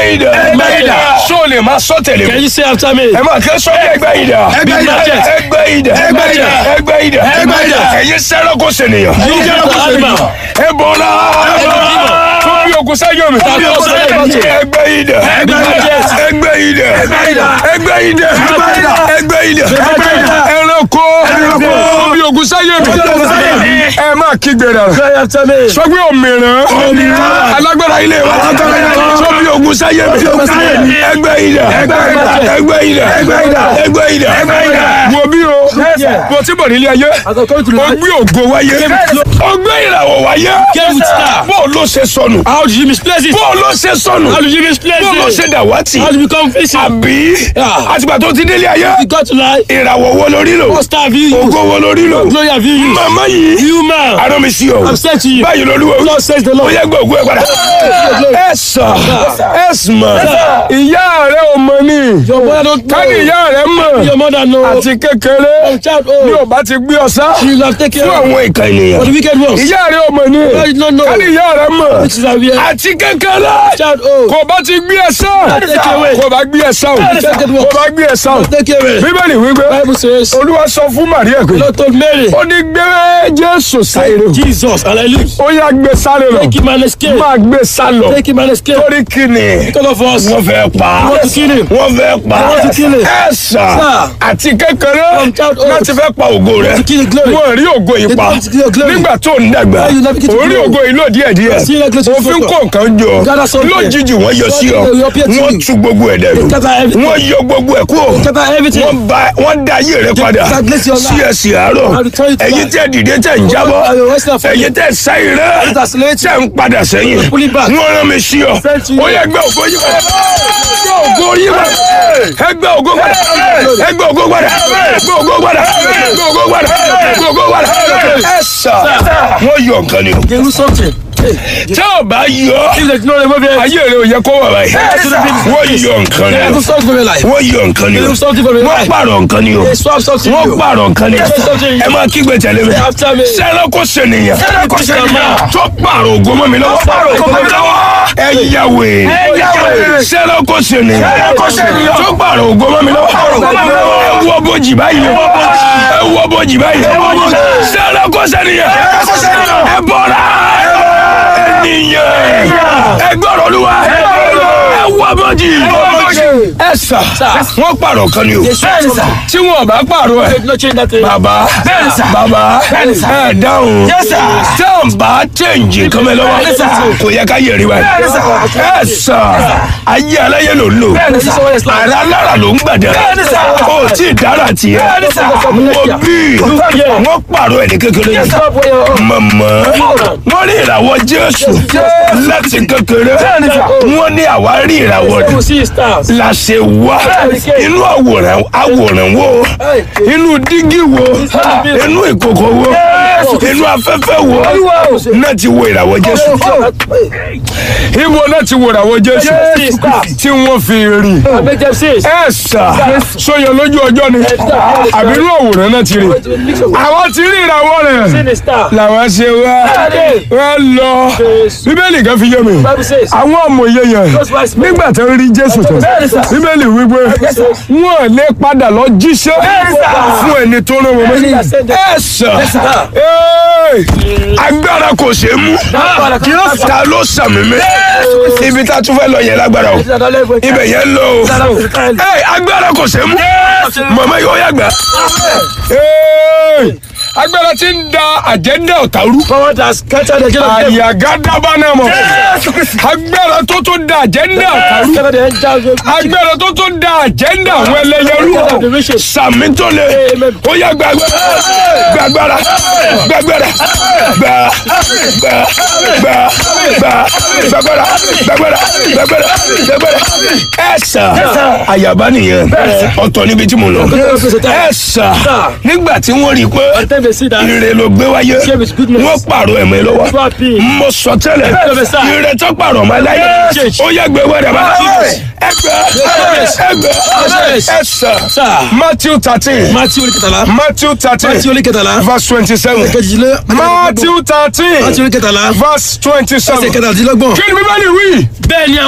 ìdá. Ẹgbẹ́ idà. Sọ lè máa sọ tẹ̀lé Can mi. you say after me? Ẹ máa kẹ́ sọ ní ẹgbẹ́ ìdá. Ẹgbẹ́ idà. Ẹgbẹ́ ìdá. Ẹgbẹ́ idà. Ẹgbẹ́ ìdà. Ẹgbẹ́ idà. Ẹ̀yin sẹ́rọ̀ kò sènìyàn. You get the animal. Ẹ bọ̀ náà. Tó bí ogun sáyọ̀ mi. bí ogun sáyọ̀ mi. Ẹgbẹ́ ìdá. Ẹgbẹ́ idà. Ẹgbẹ́ ìdá. Ẹgbẹ́ idà. Ẹgbẹ́ ìdá. Ẹgbẹ́ idà. Ẹgbẹ́ ìdá. Ẹgbẹ́ idà. Ẹranko. Ẹranko. Tó bí ogun sáyọ̀ mi. Tó bí ogun sáyọ̀ mi. Ẹ máa kígbe rẹ̀. Say after me. Sọ pé òmìrán. Òmìrán. Alágbára ilé wa. Alágbára ilé wa. Sọ bí ogun sáyẹ̀ mi. Tó bí ogun sáyẹ̀ mi. Ẹgbẹ́ ìdá. Ẹgbẹ́ idà. Ẹgbẹ́ ìdá. Ẹgbẹ́ idà. Ẹgbẹ́ ìdá. Ẹgbẹ́ idà. Wo bí o. Mo ti bọ̀ nílé ayé. As I come to Ó life, gbé ògo wáyé. Ó gbé ìràwọ̀ wáyé. Came with star. Bó ló ṣe sọnù. how did you misplace it? Bó ló ṣe sọnù. How did you misplace Bó ló ṣe it? dàwátì. How did you become facing? Àbí Yeah. àtìgbà tó ti délé ayé. You got to life. Ìràwọ̀ wo lórí lò? What star have you used? Ògo wo lórí lò? Glory have you used? Màmá yìí. You man. Arán mi sí ọ. I'm saying to you. Báyìí lolúwa wí. Lord says the Ó Lord. yẹ gbọ́ ògo ẹ̀ padà. Ẹ sà. Ẹ sùnmọ̀. Ìyá rẹ̀ ò mọ̀ ni. Your mother don't Ká ní know. ìyá rẹ̀ mọ̀. Your mother know. Àti kékeré. From child Bí oh. ò bá ti gbé ọ sá. She will have taken Fún care of àwọn ìka ènìyàn. for the wicked ones. Ìyá rẹ̀ ò mọ̀ ni. I did not know. Ká ní ìyá rẹ̀ mọ̀. Which is a weird Àti kékeré. child oh. Kò bá ti gbé ẹ sán. Take away. Kò bá gbé ẹ sán. Kò bá gbé ẹ sán. Take away. Bíbélì wípé. Bible says. Olúwa sọ fún Màríà The pé. Lord told Mary. Ó ní gbé Jésù sáré. Jesus and I live. Ó yá gbé sáré lọ. Take him and escape. Máa gbé sálọ. Take him and escape. Torí kíni. Because of us. Wọ́n fẹ́ pa. You want to kill him. Wọ́n fẹ́ pa. You want to kill him. Ẹ sà. Sir. Àti kékeré. From childhood. Láti fẹ́ pa ògo rẹ̀. To kill the glory. Wọ́n rí ògo yìí pa. They want to kill your glory. Nígbà tó ń dàgbà. Why you navigate to Orí glory? ògo yìí lò díẹ̀ díẹ̀. See like little Òfin photo. kó nǹkan jọ. Gather something. Lójijì wọ́n yọ sí ọ. They appear to Wọ́n you. tú gbogbo ẹ̀ dẹ̀rù. They gather everything. Wọ́n yọ gbogbo ẹ̀ kúrò. Gather everything. Wọ́n ba wọ́n da ayé rẹ padà. stagnate your life. Sí ẹsẹ̀ àárọ̀. And return it to Ẹ̀yin life. tẹ́ dìde tẹ́ ń jábọ́. I will rest for Ẹ̀yin tẹ́ sáyé rẹ̀. It accelerates. Tẹ́ ń padà sẹ́yìn. Pull it back. Wọ́n rán mi sí ọ. Send to you. Ó yẹ gbẹ́ ògo yí padà. Gbẹ́ ògo yí padà. Ẹ gbẹ́ ògo padà. Ẹ gbẹ́ ògo padà. Gbẹ́ ògo padà. Gbẹ́ ògo padà. Gbẹ́ ògo padà. Ẹ sà. Wọ́n yọ nǹkan ni o. They do something. Hey, Tẹ́ ò bá yọ. if they know the movie, Ayé rẹ̀ ò yẹ kó wà báyìí. Wọ́n yọ nǹkan ni they o. do something for your life. Wọ́n yọ nǹkan ni They o. do something for your Wọ́n life. pààrọ̀ nǹkan ni o. They swap something Wọ́n for you. pààrọ̀ nǹkan ni o. Say something. Ẹ máa kígbe tẹ̀lé mi. After me. Sẹ́rẹ́ kò sènìyàn. Sẹ́rẹ́ kò sènìyàn. Tó pààrọ̀ ògo mọ́ mi lọ́wọ́. pààrọ̀ ògo mọ́ mi lọ́wọ́. Ẹ yàwé. Ẹ yàwé. Sẹ́rẹ́ kò sènìyàn. Sẹ́rẹ́ kò sènìyàn. Tó pààrọ̀ ògo mọ́ mi lọ́wọ́. pààrọ̀ ògo mọ́ mi lọ́wọ́. Ẹ wọ bojì báyìí. Ẹ wọ bojì báyìí. Sẹ́rẹ́ kò sènìyàn. kò sènìyàn. Ẹ bọ́ra. Ènìyàn. Ẹ gbọ́rọ̀ Olúwa. Ẹ wọ bojì. Ẹ sà. Wọ́n pààrọ̀ kan ni o. They swap something. Tí wọn ò bá pààrọ̀ ẹ̀. They no change that thing. Bàbá Bẹ́ẹ̀ni sà. bàbá Bẹ́ẹ̀ni sà. ẹ dáhùn. Yes, sir. Tẹ́ bá chẹ́ǹjì kan mẹ́ lọ́wọ́. Bẹ́ẹ̀ni sà. Kò yẹ ká yẹ̀rí wa. Bẹ́ẹ̀ni sà. Ẹ sà. Ayé aláyé ló ń lò. Bẹ́ẹ̀ni sà. Àrà alára ló ń gbàdá. Bẹ́ẹ̀ni sà. O tí ì dára tiẹ̀. Bẹ́ẹ̀ni sà. Mo bí. Wọ́n pààrọ̀ ẹ̀ ní kékeré yẹn. Stop where you're. Màmá wọ́n rí ìràwọ̀ Jésù láti kékeré. Bẹ́ẹ̀ni sà. Wọ́n ní àwa rí ìràwọ̀ You rẹ̀ will see stars. la ṣe wá inú àwòrán àwòrán wo inú dígí wo inú ìkòkò wo inú afẹ́fẹ́ wo náà ti wo ìràwọ̀ Jésù ibo náà ti wo ìràwọ̀ Jésù See stars. tí wọ́n fi rí I make them see. ẹ sà sọyọ lójú ọjọ́ ni àbí inú àwòrán náà ti rí àwọn ti rí ìràwọ̀ See rẹ̀ the star. làwọn ṣe wá wọ́n lọ bíbélì kan fi yé mi Bible says. àwọn ọmọye yẹn Those wise men. nígbà tó ń rí Jésù tán Bẹ́ẹ̀ni sà. bíbélì wípé wọn lè padà lọ jíṣẹ́ fún ẹni tó rán wọn mọ́ ẹ sà Ee, agbára kò ṣeé mú ta ló sàmì mi ibi tá a tún fẹ́ lọ yẹn lágbára o ibẹ̀ yẹn lọ o Ee, agbára kò ṣeé mú màmá yóò yàgbá Ee, agbára ti ń da àjẹ́ndà ọ̀tá rú Power that scattered the agenda of devil. àyàgádàbà náà mọ̀ agbára tó tó da àjẹ́ndà ọ̀tá rú Scattered the angels of agbára tó tó da àjẹ́ndà àwọn ẹlẹ́yẹrú the riches. sàmì tó lè ó yá gbàgbára gbàgbára gbàgbára gbà gbà gbà gbà gbàgbára gbàgbára gbàgbára gbàgbára ẹ̀sà àyàbá nìyẹn ọ̀tọ̀ níbi tí mo lọ ẹ̀sà nígbà tí wọ́n rí i pé Then they see that. ire ló gbé wáyé Share with goodness. wọ́n pààrọ̀ ẹ̀mọ́ ẹ lọ́wọ́ Swap it. mo sọ tẹ́lẹ̀ Professor. ire tó pààrọ̀ ọmọ ẹláyé Change. ó yẹ gbé wẹ́rẹ́ bá Change. ẹgbẹ́ ẹgbẹ́ Change. ẹsẹ̀ Sir. Matthew thirteen Matthew orí kẹtàlá. Matthew thirteen Matthew orí kẹtàlá. verse twenty-seven Kejìlé. Matthew thirteen Matthew orí kẹtàlá. verse Ẹsẹ̀ twenty-seven kẹtàdínlọ́gbọ̀n. kí ni bíbélì wí. Bẹ́ẹ̀ ni